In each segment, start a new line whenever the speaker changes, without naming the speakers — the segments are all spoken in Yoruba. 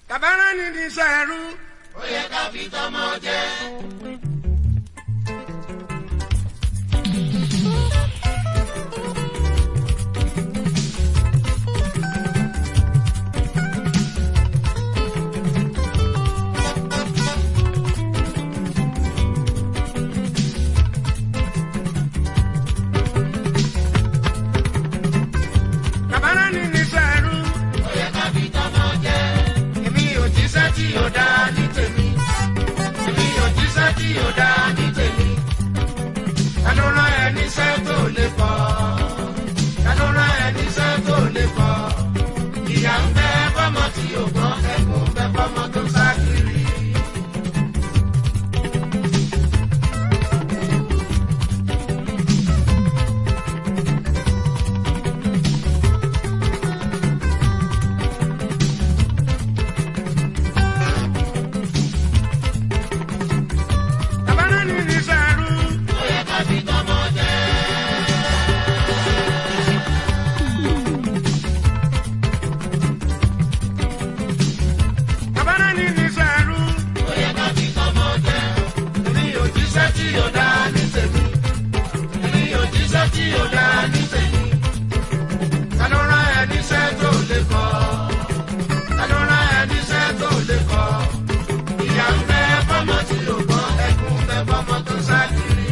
tàbárà ní ní sẹ́rú.
ó yẹ ká fi tọmọ jẹ.
tàbárà ní ní sẹ́rú.
ó yẹ ká fi tọmọ jẹ.
èmi ò jíṣẹ́ tí ò dá ní tèmi. èmi ò jíṣẹ́ tí ò dá ní tèmi. ta ló rán ẹ níṣẹ́ tó lè kọ́? ta ló rán ẹ níṣẹ́ tó lè kọ́? ìyá ń bẹ fọmọ tí ò gbọ́n ẹkún bẹ fọmọ tó sá kiri. tàbárà ní ní sẹ́rú.
ó yẹ ká fi tọmọ jẹ.
tàbárà ní ní sẹ́rú.
ó yẹ ká fi tọmọ jẹ.
èmi ò jíṣẹ́ tí ò dá ní tèmi. èmi ò jíṣẹ́ tí ò dá ní tèmi. ta ló rán ẹ níṣẹ́ tó lè kọ́? ta ló rán ẹ níṣẹ́ tó lè kọ́? ìyá ń bẹ fọmọ tí ò gbọ́ ẹkún bẹ fọmọ tó sá kiri.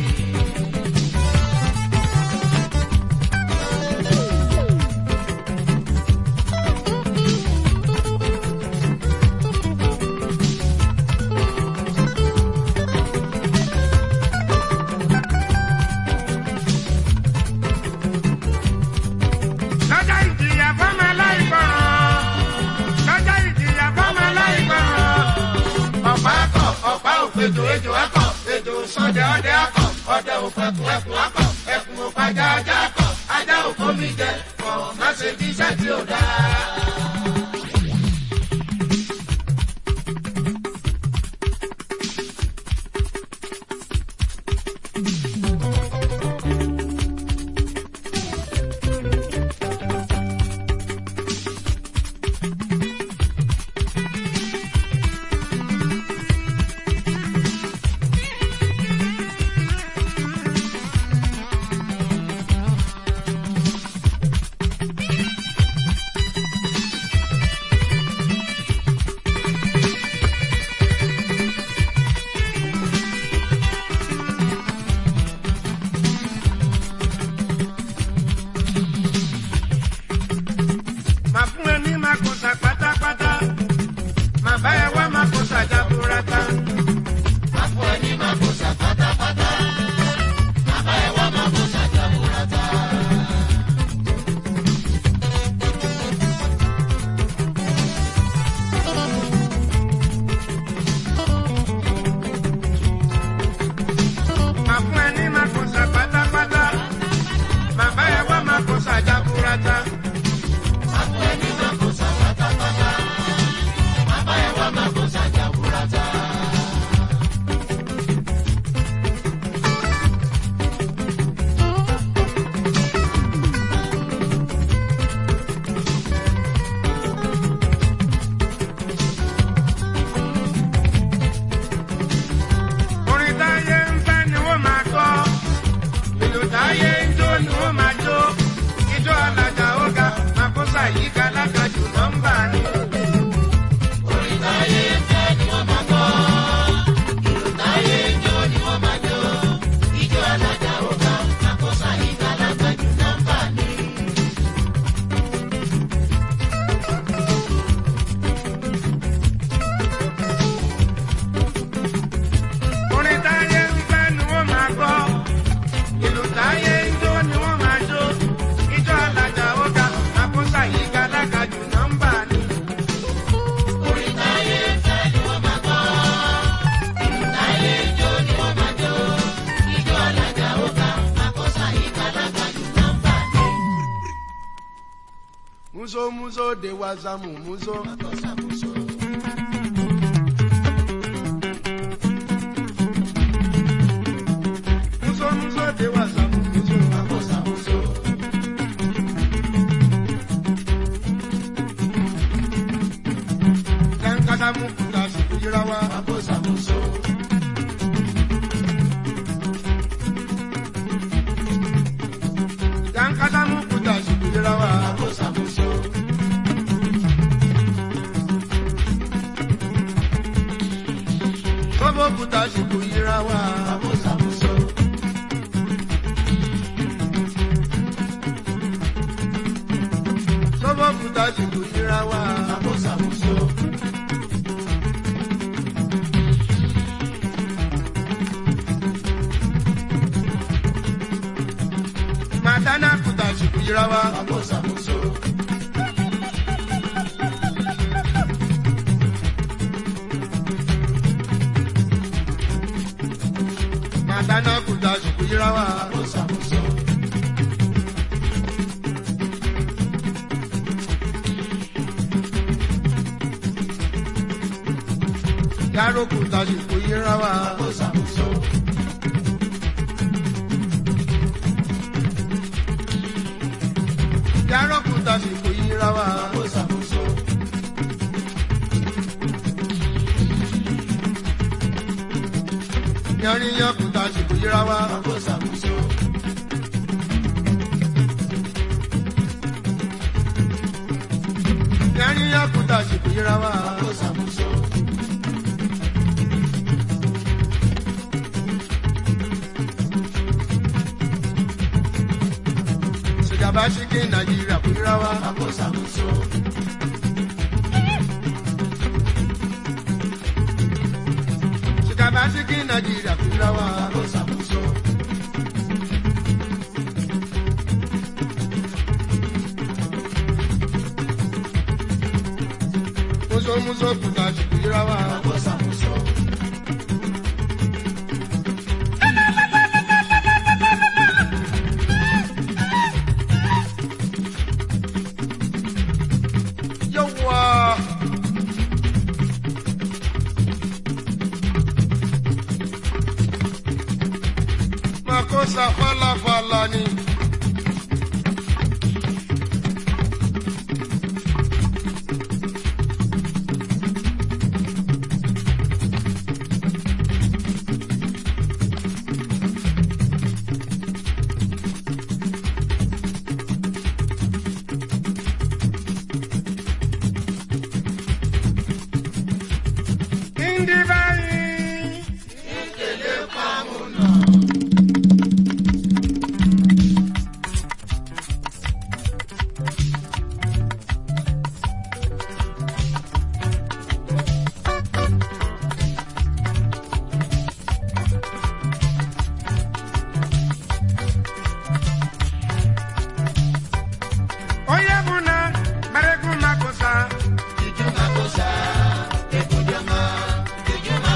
lọ́jọ́ ìjìyà fọ́mọ aláìgbọràn lọ́jọ́ ìjìyà fọ́mọ aláìgbọràn. ọ̀pá akọ ọ̀pá òpèjò ejò akọ ejò sọdẹ ọdẹ akọ ọdẹ òfẹkùn ẹkùn akọ ẹkùn òpàjà ajá akọ ajá òkómi jẹ kọ má ṣe bí iṣẹ́ tí ò dáa. Màá fún ẹ ní Makosa pátápátá. Màá bá ẹ wá Makosa jaburata.
àpò ẹni máa kó sa pátápátá. bàbá ẹ wá máa kó sa jaburata.
Màá fún ẹ ní Makosa pátápátá. Màá bá ẹ wá Makosa jaburata.
àpò ẹni máa kó sa pátápátá. bàbá ẹ wá máa kó sa jaburata.
Orin táyé ń fẹ́ ni wọ́n máa kọ́. Ìlú táyé ń jó ni wọ́n máa jó. Ijó alájà ó ga. Makosa yìí ga lákàjù nọ́mbà ni.
orin táyé ń fẹ́ ni wọ́n máa kọ́. ìlú táyé ń jó ni wọ́n máa jó. ijó alájà ó ga. àkóso àyíká lágbàjú nọ́mbà ni.
Orin táyé ń fẹ́ ni wọ́n máa gbọ́. Ìlú táyé ń jó ni wọ́n máa jó. Ijó alájà ó ga. Makosa yìí ga lákàjù nọ́mbà ni.
orin táyé ń fẹ́ ni wọ́n máa kọ́. ìlú táyé ń jó ni wọ́n máa jó. ijó alájà ó ga. àkóso àyíká lágbàjú nọ́mbà ni.
Muso muso de wazamu muso.
àkóso àkóso.
Muso muso de wazamu muso.
àkóso àkóso.
Kanka kadamu kuta siku yirawa.
Àbòsàmùsọ.
Yan kadamu kuta siku yirawa.
Àbòsàmùsọ.
Bobo kuta siku yirawa.
Àbòsàmùsọ.
Bobo kuta siku yirawa.
Àbòsàmùsọ.
Matana kuta siku yirawa.
Àbòsàmùsọ.
Matana kuta siku yirawa.
Àbòsàmùsọ.
Yaro kuta siku yirawa.
Àbòsàmùsọ.
Yaro kuta siku yirawa.
Àbòsàmùsọ.
Yarinya kuta siku yirawa.
Àbòsàmùsọ.
Yarinya kuta siku yirawa.
Àbòsàmùsọ.
Sìgàbá ṣíkì Nàìjíríà kú yirawa.
Àbòsàmùsọ.
Sìgàbá ṣíkì Nàìjíríà kú yirawa.
Àbòsàmùsọ.
Muso muso kuta siku yirawa.
Àbòsàmùsọ.
Yawwa. Makosa fala fala ni. Indi bayi. Oye buna, baregu makosa.
Ijuma kosa, ekujama, ijuma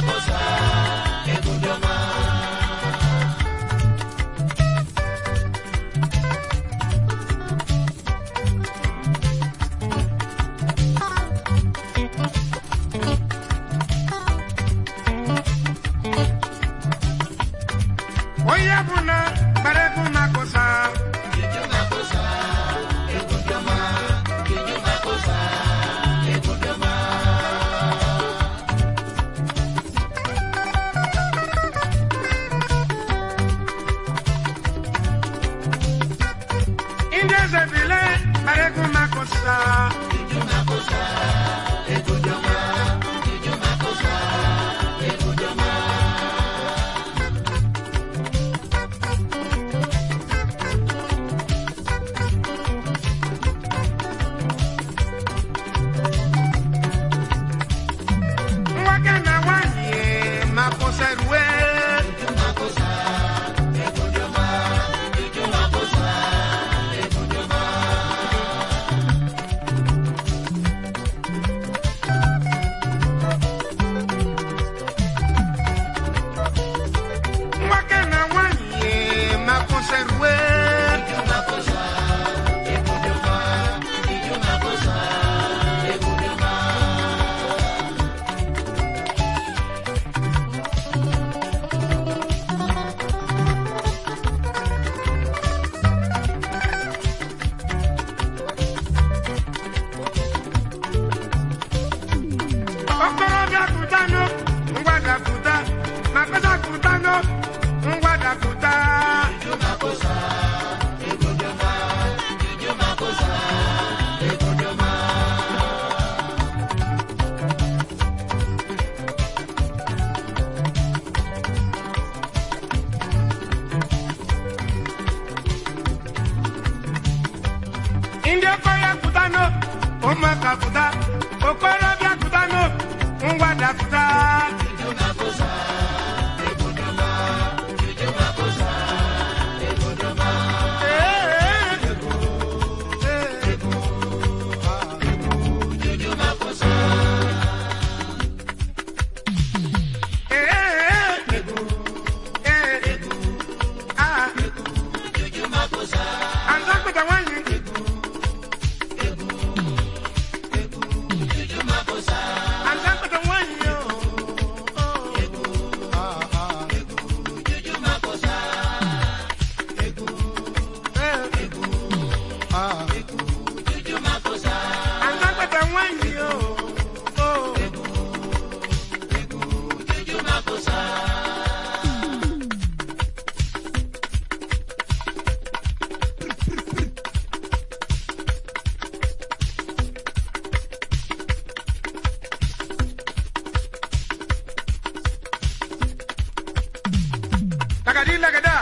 okorobịa kụtanụ ngwada kụta makpesa kụtanụ ngwada kụta ndị okorobịa kụtanụ ụmụaka kụta okorobịa kụtanụ ngwada kụta Lagadi lagada.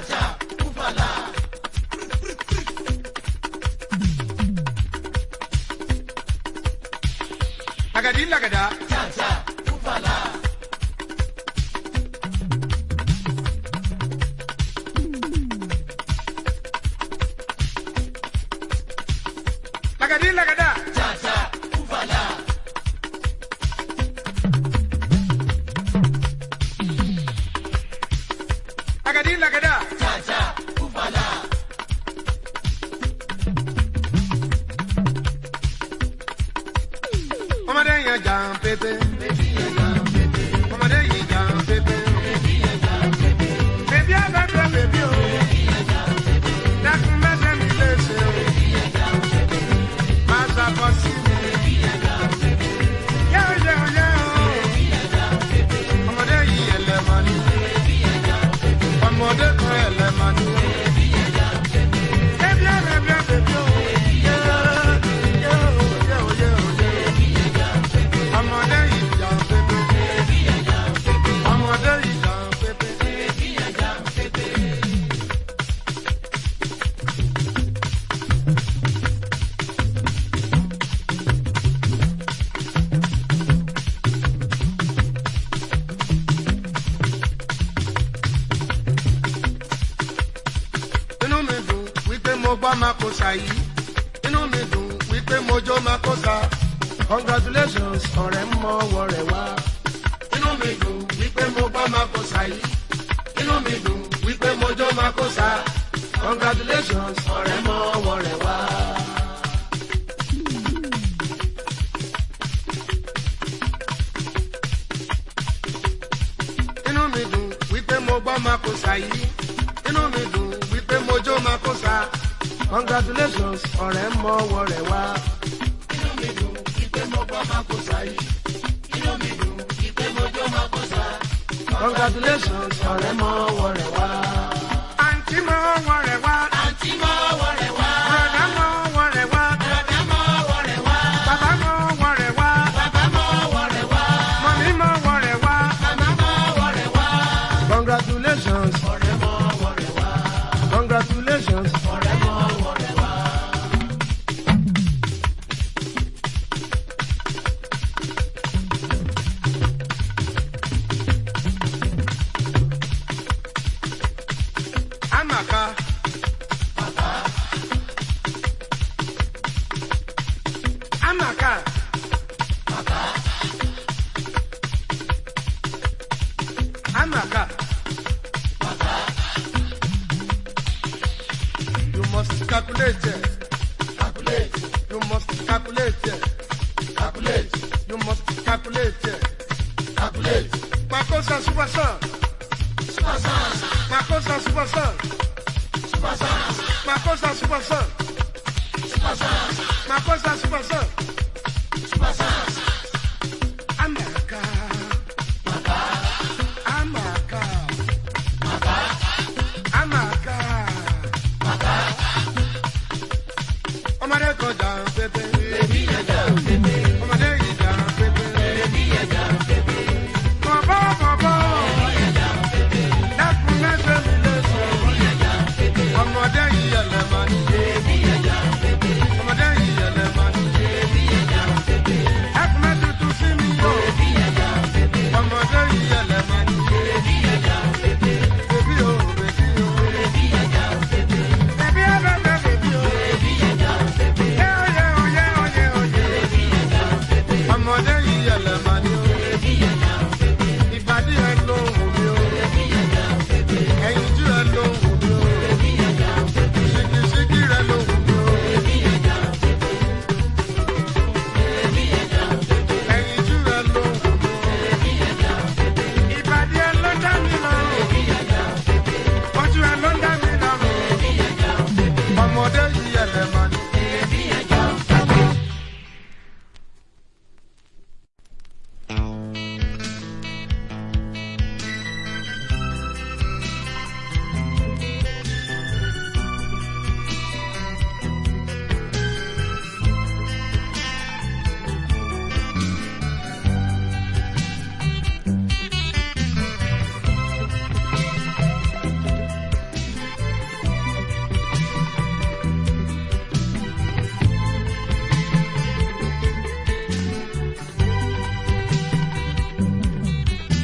Lagadi lagada. Lagadi lagada. Lagadi lagada. Ọmọdé yẹn jà ń pépé. Ọmọdé yìí jà ń pépé. Bèbí àgbàdo bèbí o. Dákun mẹ́sẹ̀ mi lè ṣe o. Máa ṣàbọ̀ sí mi. Yẹ́ò yẹ́ò yẹ́ò. Ọmọdé yìí ẹlẹ́mọ̀ ni. Ọmọdé kan ẹlẹ́mọ̀ ni. Bèbí àgbàdo bèbí o. Yẹ́ò yẹ́ò yẹ́ò yẹ́ò yẹ́ò. Ọmọdé yìí jà ń pépé. Ọmọdé yìí jà ń pépé. inú mi dùn wípé mo gbọ́ makosa yìí inú mi dùn wípé mo jó makosa congratulations ọ̀rẹ́ mọ ọwọ́ rẹ̀ wá. inú mi dùn wípé mo gbọ́ makosa yìí inú mi dùn wípé mo jó makosa congratulations ọ̀rẹ́ mọ ọwọ́ rẹ̀ wá. inú mi dùn wípé mo gbọ́ makosa yìí inú mi dùn wípé mo jó makosa congratulations ọ̀rẹ́ mọ ọwọ́ rẹ̀ wá. inú mi dùn wípé mo gbọ́ makosa yìí inú mi dùn wípé mo jó makosa congratulations ọ̀rẹ́ mọ ọwọ́ rẹ̀ wá. àǹtí mọ ọwọ́ rẹ̀ wá.
Àǹtí mọ ọwọ́ rẹ̀ wá.
bùrọ̀dá mọ ọwọ́ rẹ̀ wá.
Bàbá mọ ọwọ́ rẹ̀ wá.
bàbá mọ ọwọ́ rẹ̀ wá.
Bàbá mọ ọwọ́ rẹ̀ wá.
mọ̀mí mọ ọwọ́ rẹ̀ wá.
Màmá mọ ọwọ́ rẹ̀ wá.
congratulations
Ọ̀rẹ́ mọ ọwọ́ rẹ̀ wá.
congratulations.
Ọ̀rẹ́ mọ ọwọ́ rẹ̀ wá.
Amaka. Amaka. Amaka. You must calculate it.
Calculate.
You must calculate it.
Calculate.
You must calculate it.
Calculate.
Makosa super son.
Super Sans.
Makosa super son.
Super Sans.
Makosa super son.
Super Sans.
Makosa super son.
Super Sans.
Am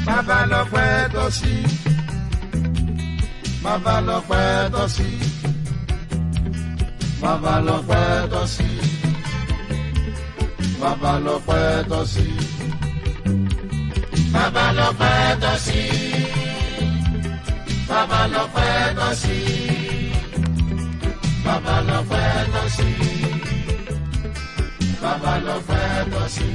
bàbá lọ́pẹ́ tọ́ sí bàbá lọ́pẹ́ tọ́ sí bàbá lọ́pẹ́ tọ́ sí bàbá lọ́pẹ́ tọ́ sí
bàbá lọ́pẹ́ tọ́ sí. bàbá lọ́pẹ́ tọ́ sí. bàbá lọ́pẹ́ tọ́ sí. bàbá lọ́pẹ́ tọ́ sí.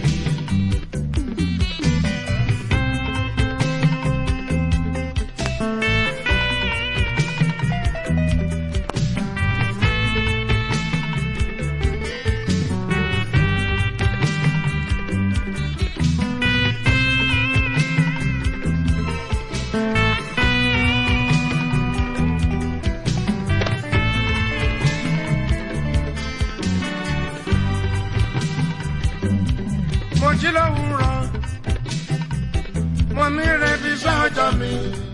mo jí lówùúrọ̀ mo mi rẹbi sọ́jọ́ mi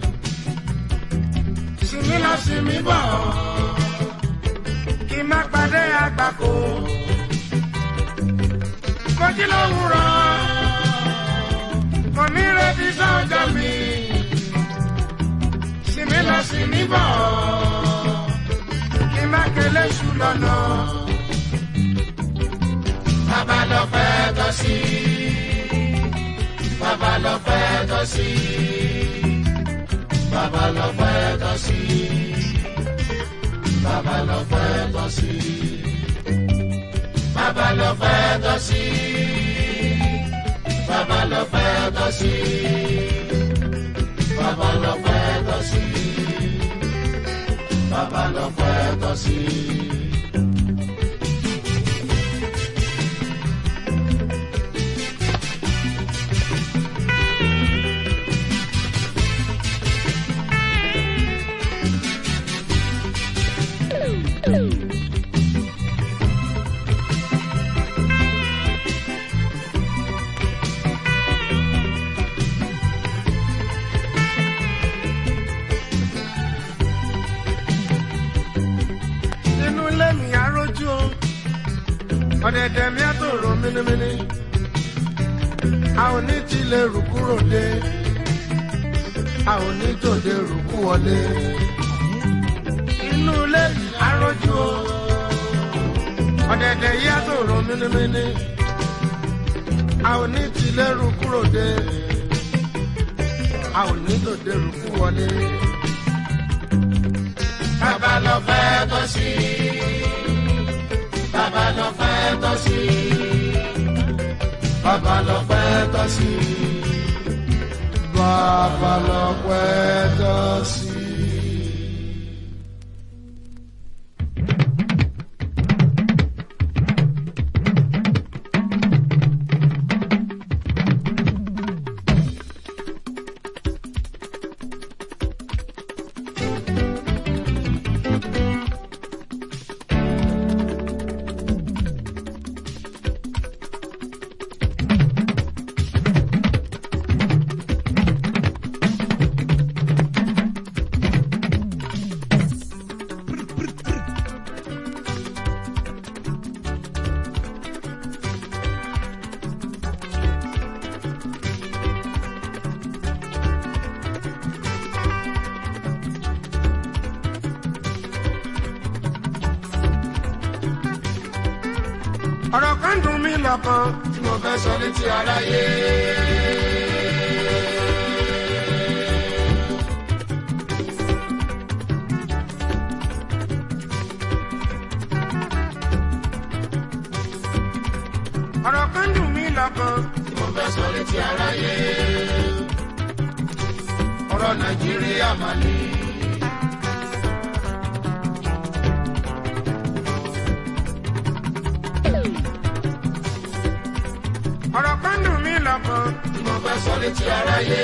sinmi lọ sinmi bọ̀ kí n má pàdé àgbàkó mo jí lówùúrọ̀ mo mi rẹbi sọ́jọ́ mi sinmi lọ sinmi bọ̀ kí n má kélé sùn lọ́nà.
bàbá lọ́pẹ́ tọ́ sí. bàbá lọ́pẹ́ tọ́ sí. bàbá lọ́pẹ́ tọ́ sí. bàbá lọ́pẹ́ tọ́ sí. bàbá lọ́pẹ́ tọ́ sí. bàbá lọ́pẹ́ tọ́ sí. bàbá lọ́pẹ́ tọ́ sí. bàbá lọ́pẹ́ tọ́ sí.
inú ilé mi arójú o ọ̀dẹ̀dẹ̀ mi á tó rò mínímíní a ò ní tilẹ̀ rù kúrò dé a ò ní tòde rù kú wọlé inú ilé mi arójú o ọ̀dẹ̀dẹ̀ yí á tó rò mínímíní a ò ní tilẹ̀ rù kúrò dé a ò ní tòde rù kú wọlé.
bàbá lọ́pẹ́ tọ́ sí. bàbá lọ́pẹ́ tọ́ sí.
bàbá lọ́pẹ́ tọ́ sí. bàbá lọ́pẹ́ tọ́ sí. ọ̀rọ̀ kan dùn mí lọ́kàn tí mo fẹ́ sọ létí aráyé. ọ̀rọ̀ kan dùn mí lọ́kàn tí mo fẹ́ sọ létí aráyé. ọ̀rọ̀ nàìjíríà mà ní. ọ̀rọ̀ kan dùn mí lọ́kàn tí mo fẹ́ sọ létí aráyé.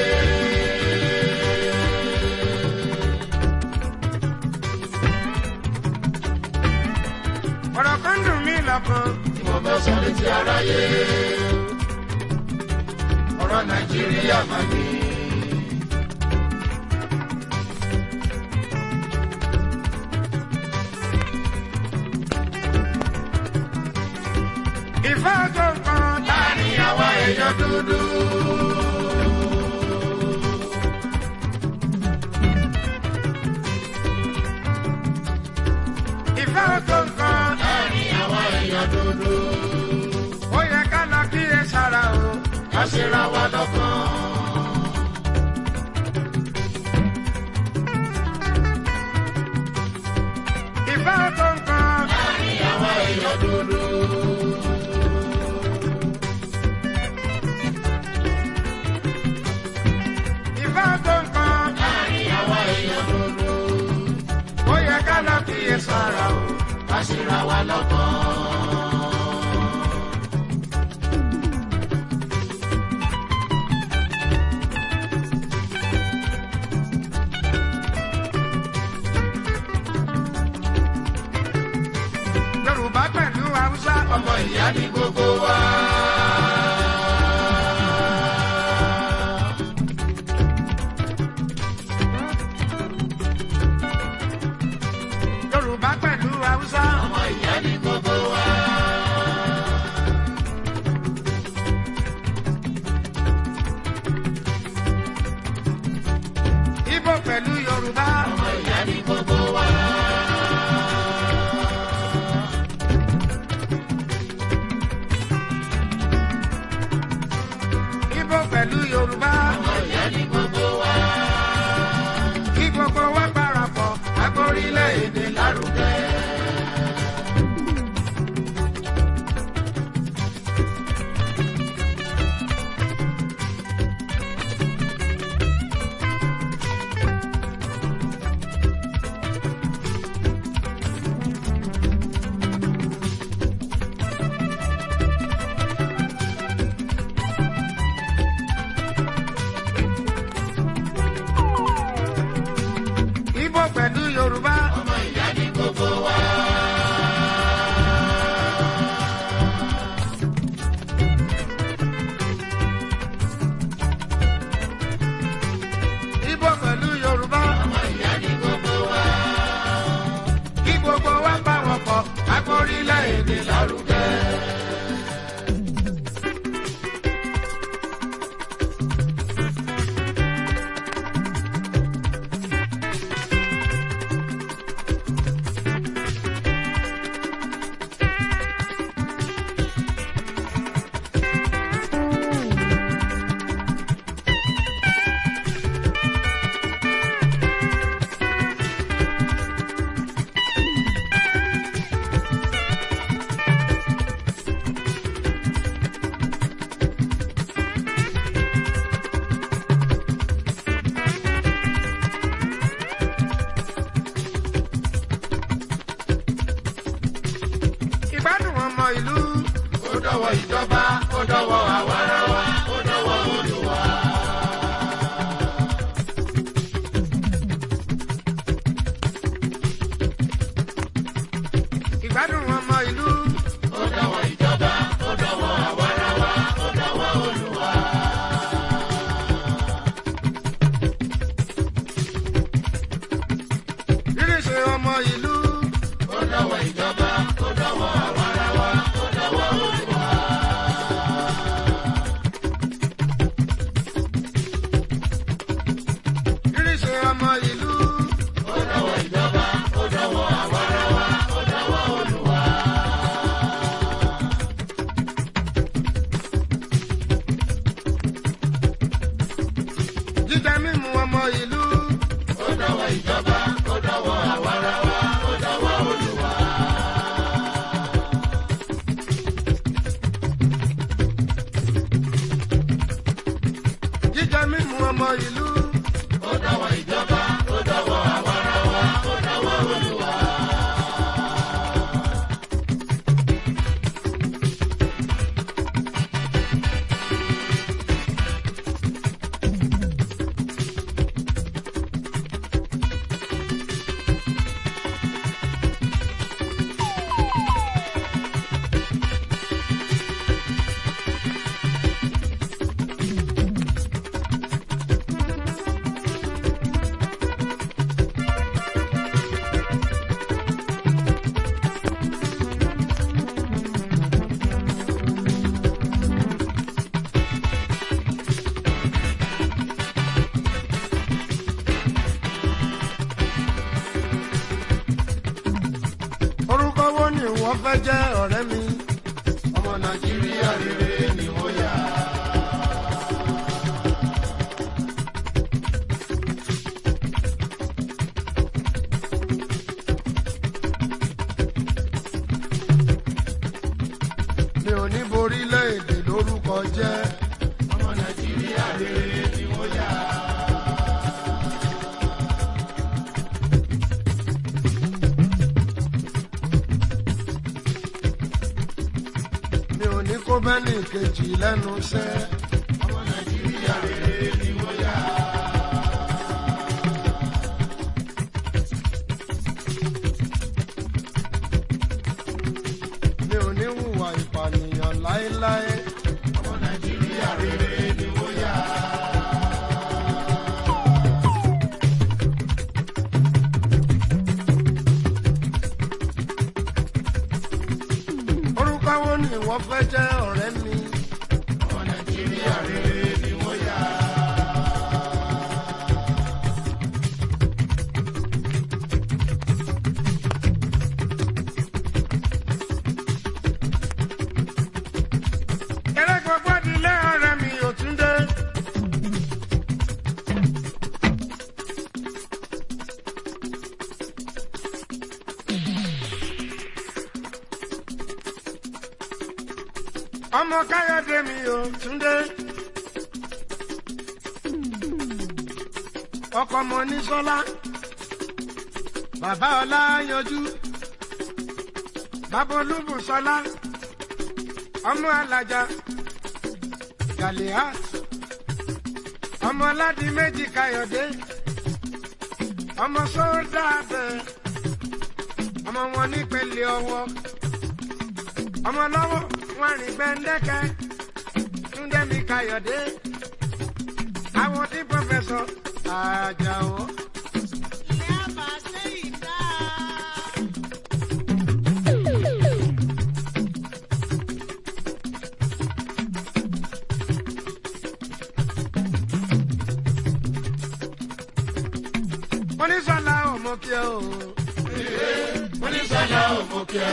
ọ̀rọ̀ kan dùn mí lọ́kàn tí mo fẹ́ sọ létí aráyé. ọ̀rọ̀ nàìjíríà mà ní. ìfẹ́ tó kàn láàrin àwa èèyàn dúdú. ká ṣe ra wa lọ́kàn. ìfẹ́ tó nǹkan
láàrin àwa èèyàn dúdú.
ìfẹ́ tó nǹkan
láàrin àwa èèyàn dúdú.
ó yẹ ká lọ kíyè sára o.
ká ṣe ra wa lọ́kàn.
yorùbá pẹ̀lú haúsá
ọmọ ìyá ní gbogbo wa.
yorùbá pẹ̀lú haúsá
ọmọ ìyá ní gbogbo wa.
ibo pẹ̀lú yorùbá
ọmọ ìyá ní gbogbo wa.
ibo pẹ̀lú yorùbá
ọmọ ìyá ní gbogbo wa.
kí gbogbo wa parapọ̀ agbórílẹ̀ èdè lárugẹ. ibo pẹ̀lú yorùbá
ọmọ ìyá ní gbogbo wa.
ibo pẹ̀lú yorùbá
ọmọ ìyá ní gbogbo wa.
kí gbogbo wa bá wọn pọ̀ agbórílẹ̀ èdè lárugẹ. ìgbádùn ọmọ ìlú
ó dọ̀wọ́ ìjọba ó dọ̀wọ́ àwarawa ó dọ̀wọ́ olùwà.
ìgbádùn ọmọ ìlú
ó dọ̀wọ́ ìjọba ó dọ̀wọ́ àwarawa ó dọ̀wọ́ olùwà.
ríríṣẹ́ ọmọ ìlú
ó dọ̀wọ́ ìjọba ó dọ̀wọ́ àwarawa ó dọ̀wọ́ olùwà.
ríríṣẹ́ ọmọ ìlú
ó dọ̀wọ́ ìjọba ó dọ̀wọ́ àwarawa ó dọ̀wọ́ olùwà.
jíjẹ mímu ọmọ ìlú
ó dọ̀wọ́ ìjọba ó dọ̀wọ́ àwarawa ó dọ̀wọ́ olùwà.
jíjẹ mímu ọmọ ìlú
ó dọ̀wọ́ ìjọba ó dọ̀wọ́ àwarawa ó dọ̀wọ́ olùwà.
orúkọ wo ni wọ́n fẹ́ jẹ́ ọ̀rẹ́ mi
ọmọ nàìjíríà rere ni wọ́n yà.
sẹ́. ọmọ nàìjíríà rere ni wọ́n yà. mi ò ní kó bẹ́ẹ̀lì kejì lẹ́nu sẹ́. ọmọ nàìjíríà rere ni wọ́n yà. mi ò ní hùwà ìpànìyàn láéláé. ọmọ nàìjíríà rere ni wọ́n yà. orúkọ wo ni ìwọ fẹ́ jẹ́ ọ̀rẹ́ mi. ọmọ nàìjíríà rere ni wọ́n yà. eré gbogbo dilé ọ̀rẹ́ mi ò tún dé. ọmọ káyọ̀dé mi ò tún dé. ọkọ ọmọ ní sọlá bàbá ọlá yanjú bàbá olúbùsọlá ọmọ alájà galiat ọmọ aládìí méjì káyọ̀dé ọmọ sódà bẹ́ẹ̀ ọmọ wọn nípele ọwọ́ ọmọ lọ́wọ́ wọn rìn gbẹ́ndẹ́kẹ́ túndẹ́mi káyọ̀dé àwọn tí pọ́fẹ́sọ̀ àjàó.
Ìyá máa ṣe ìdá.
onísọ̀lá òmùkẹ́ o. onísọ̀lá òmùkẹ́.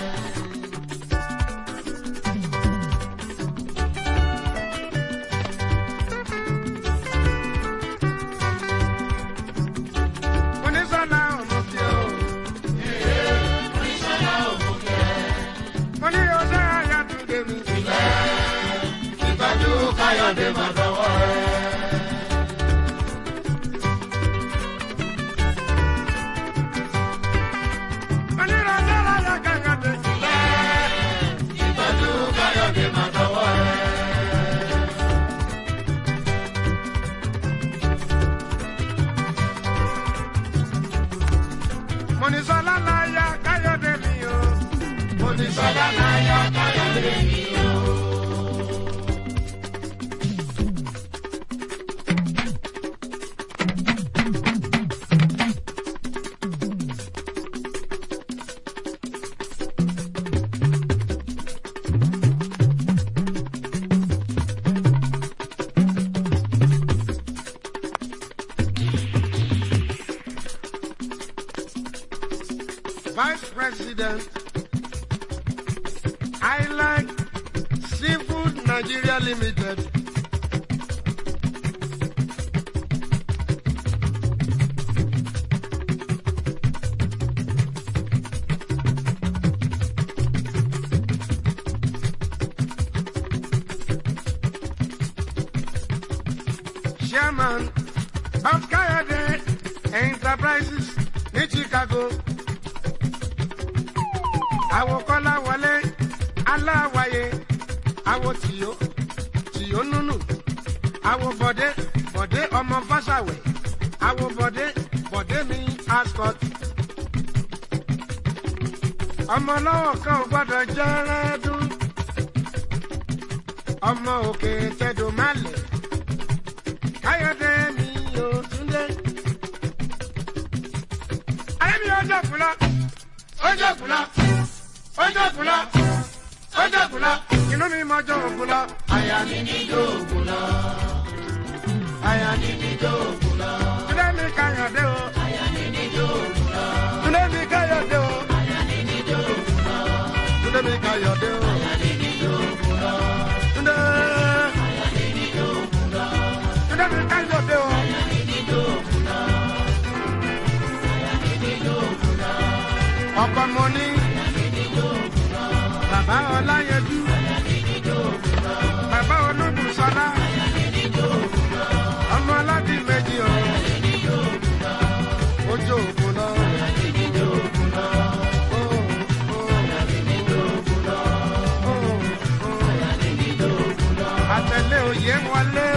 onísọ̀lá òmùkẹ́ o.
Oníṣọ́lá òmùkẹ́.
mo ní ọjọ́ àyàtúndé mi.
Ìgbájú Káyọ̀dé máa dọwọ́ rẹ̀.
onírọ̀jọ́ láyà kàkàdé.
Ìgbájú Káyọ̀dé máa dọwọ́ rẹ̀.
mo ní sọlá láyà káyọ̀dé mi o. mo ní sọlá láyà káyọ̀dé mi o. Vice President, Island Seafood Nigeria Limited. Chairman of Kayode Enterprises ní Chicago àwo kọ́lá wọlé aláwàyè àwo tìyó tìyó nùnù àwo bọ̀dé bọ̀dé ọmọ fásàwẹ̀ àwo bọ̀dé bọ̀dé mi ascot. ọmọ lọ́wọ́ kan ò gbọ́dọ̀ jẹ́rẹ́dún ọmọ òkè tẹ̀dọ̀ málẹ̀ káyọ̀dé mi ò túndé. ayé mi ọjọ́ kùlọ̀ ọjọ́ kùlọ̀ ọjọ́ kùlọ̀ ọjọ́ kùlọ̀ inú mi mọ ọjọ́ òkùlọ̀.
Àyà mi ní dòògùn lọ. Àyà mi ní dòògùn lọ.
túndé mi káyọ̀dé o
Àyà mi ní dòògùn lọ.
túndé mi káyọ̀dé o
Àyà mi ní dòògùn lọ.
túndé mi káyọ̀dé o
Àyà mi ní dòògùn lọ.
túndé
Àyà mi ní dòògùn lọ.
túndé mi káyọ̀dé o
Àyà mi ní dòògùn lọ. Àyà mi ní dòògùn lọ.
ọkọ mo ní
Àyà mi ní dòògùn lọ.
bàbá ọláyẹjú
Àyà mi ní dòògùn lọ.
bàbá olúbu òye wọlé.